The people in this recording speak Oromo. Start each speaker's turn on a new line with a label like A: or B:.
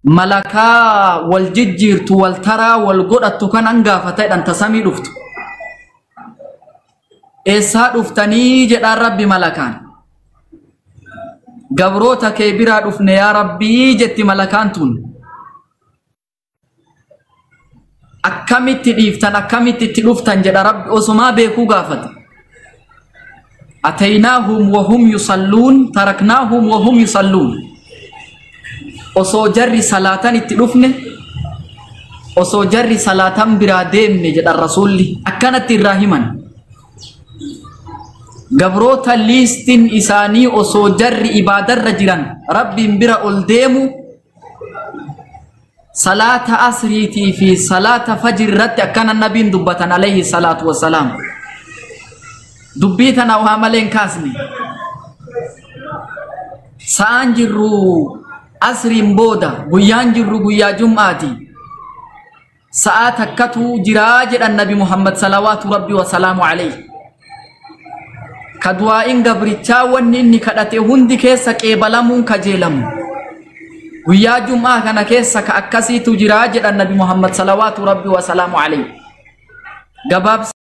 A: malakaa wal jijjiirtu wal taraa wal godhattu kan hangaafataadhaan tasamii dhuftu eessaa dhuftanii jedhaan rabbi malakaan gabroota kee biraa dhufne yaa rabbii jetti malakaan tun akkamitti dhiiftan akkamitti itti dhuftan jedha rabbi osumaa beekuu gaafate ataynaahum wahum yusalluun taraknaahum wahum yusalluun osoo jarri salaatan itti dhufne osoo jarri salaatan biraa deemne jedhan rasulli akkanatti irraa himan gabroota liistin isaanii osoo jarri ibaadarra jiran rabbiin bira ol deemu salaata asriitii fi salaata fajri irratti akkana nabiin dubbatan alayhi salaatu wassalaam dubbii tana waa maleen kaasne sa'aan jirru asriin booda guyyaan jirru guyyaa jum'aati sa'aa takkatu jiraa jedhan nabi muhammad salawaatu rabbi wasalaamu alayhi ka du'aa'iin gabrichaa wanni inni kadhate hundi keessa qeebalamuun kajeelamu guyyaa jum'aa kana keessa ka akkasiitu jiraa jedhan nabi muhammad salawaatu rabbi wasalaamu alayhi gabaabsa